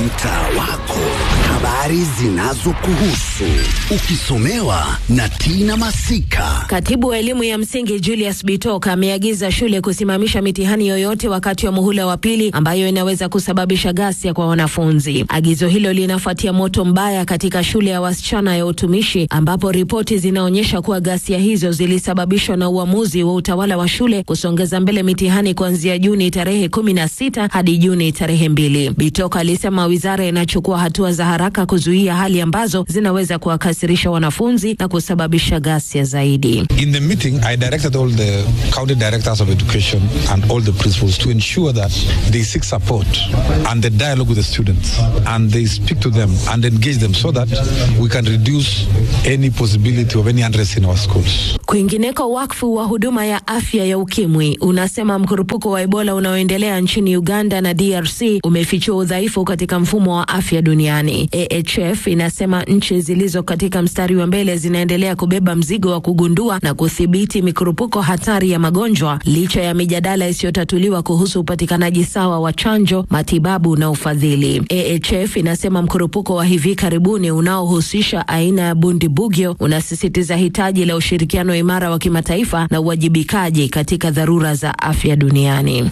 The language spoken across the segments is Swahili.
mtaa wako, habari zinazokuhusu ukisomewa na Tina Masika. Katibu wa elimu ya msingi Julius Bitok ameagiza shule kusimamisha mitihani yoyote wakati wa muhula wa pili ambayo inaweza kusababisha ghasia kwa wanafunzi. Agizo hilo linafuatia moto mbaya katika shule ya wasichana ya utumishi ambapo ripoti zinaonyesha kuwa ghasia hizo zilisababishwa na uamuzi wa utawala wa shule kusongeza mbele mitihani kuanzia Juni tarehe kumi na sita hadi Juni tarehe mbili. Bitok alisema wizara inachukua hatua za haraka kuzuia hali ambazo zinaweza kuwakasirisha wanafunzi na kusababisha ghasia zaidi. In the meeting, I directed all the county directors of education and all the principals to ensure that they seek support and the dialogue with the students and they speak to them and engage them so that we can reduce any possibility of any unrest in our schools. Kwingineko, wakfu wa huduma ya afya ya ukimwi unasema mkurupuko wa Ebola unaoendelea nchini Uganda na DRC umefichua udhaifu katika mfumo wa afya duniani. AHF inasema nchi zilizo katika mstari wa mbele zinaendelea kubeba mzigo wa kugundua na kudhibiti mikurupuko hatari ya magonjwa licha ya mijadala isiyotatuliwa kuhusu upatikanaji sawa wa chanjo, matibabu na ufadhili. AHF inasema mkurupuko wa hivi karibuni unaohusisha aina ya bundibugyo unasisitiza hitaji la ushirikiano imara wa kimataifa na uwajibikaji katika dharura za afya duniani.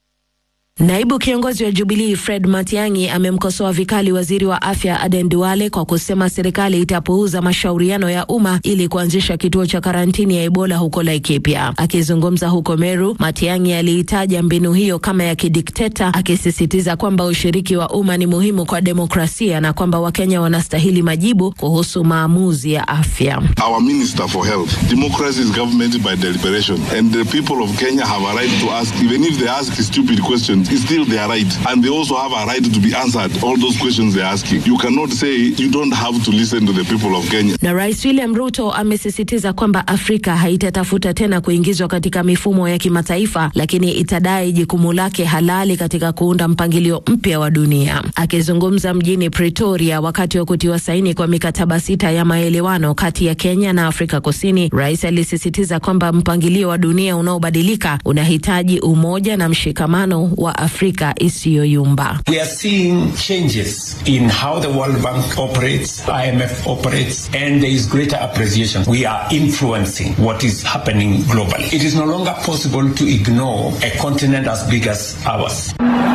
Naibu kiongozi wa Jubilii Fred Matiang'i amemkosoa vikali waziri wa afya Aden Duale kwa kusema serikali itapuuza mashauriano ya umma ili kuanzisha kituo cha karantini ya Ebola huko Laikipia. Akizungumza huko Meru, Matiang'i aliitaja mbinu hiyo kama ya kidikteta, akisisitiza kwamba ushiriki wa umma ni muhimu kwa demokrasia na kwamba Wakenya wanastahili majibu kuhusu maamuzi ya afya. Our Minister for Health, democracy is government by deliberation and the people of Kenya have a right to ask even if they ask stupid questions it's still their right and they also have a right to be answered all those questions they're asking. You cannot say you don't have to listen to the people of Kenya. Na Rais William Ruto amesisitiza kwamba Afrika haitatafuta tena kuingizwa katika mifumo ya kimataifa, lakini itadai jukumu lake halali katika kuunda mpangilio mpya wa dunia. Akizungumza mjini Pretoria wakati wa kutiwa saini kwa mikataba sita ya maelewano kati ya Kenya na Afrika Kusini, rais alisisitiza kwamba mpangilio wa dunia unaobadilika unahitaji umoja na mshikamano wa Afrika isiyoyumba. We are seeing changes in how the World Bank operates, IMF operates, and there is greater appreciation. We are influencing what is happening globally. It is no longer possible to ignore a continent as big as ours.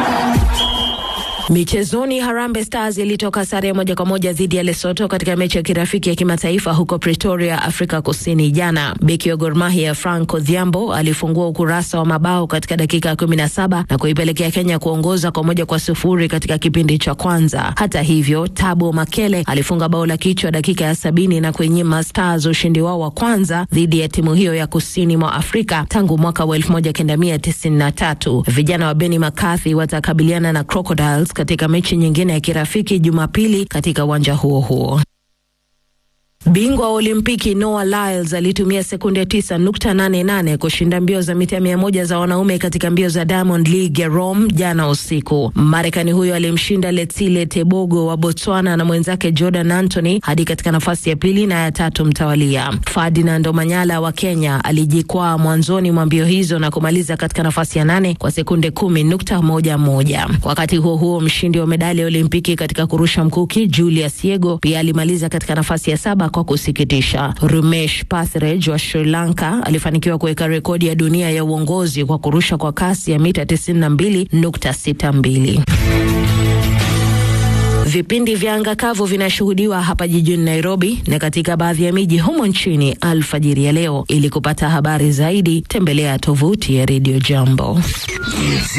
Michezoni, Harambee Stars ilitoka sare moja kwa moja dhidi ya Lesotho katika mechi ya kirafiki ya kimataifa huko Pretoria, Afrika Kusini jana. Beki wa Gor Mahia Frank Odhiambo alifungua ukurasa wa mabao katika dakika ya kumi na saba na kuipelekea Kenya kuongoza kwa moja kwa sufuri katika kipindi cha kwanza. Hata hivyo, Tabo Makele alifunga bao la kichwa dakika ya sabini na kuinyima Stars ushindi wao wa kwanza dhidi ya timu hiyo ya kusini mwa Afrika tangu mwaka wa elfu moja kenda mia tisini na tatu. Vijana wa Benny McCarthy watakabiliana na Crocodiles katika mechi nyingine ya kirafiki Jumapili katika uwanja huo huo. Bingwa wa Olimpiki Noah Lyles alitumia sekunde 9.88 kushinda mbio za mita mia moja za wanaume katika mbio za Diamond League ya Rome jana usiku. Marekani huyo alimshinda Letsile Tebogo wa Botswana na mwenzake Jordan Anthony hadi katika nafasi ya pili na ya tatu mtawalia. Ferdinand Omanyala wa Kenya alijikwaa mwanzoni mwa mbio hizo na kumaliza katika nafasi ya nane kwa sekunde kumi nukta moja moja. Wakati huo huo, mshindi wa medali ya Olimpiki katika kurusha mkuki Julius Yego pia alimaliza katika nafasi ya saba kwa kusikitisha. Rumesh Pathiraj wa Sri Lanka alifanikiwa kuweka rekodi ya dunia ya uongozi kwa kurusha kwa kasi ya mita 92.62. Vipindi vya anga kavu vinashuhudiwa hapa jijini Nairobi na katika baadhi ya miji humo nchini alfajiri ya leo. Ili kupata habari zaidi, tembelea tovuti ya Radio Jambo.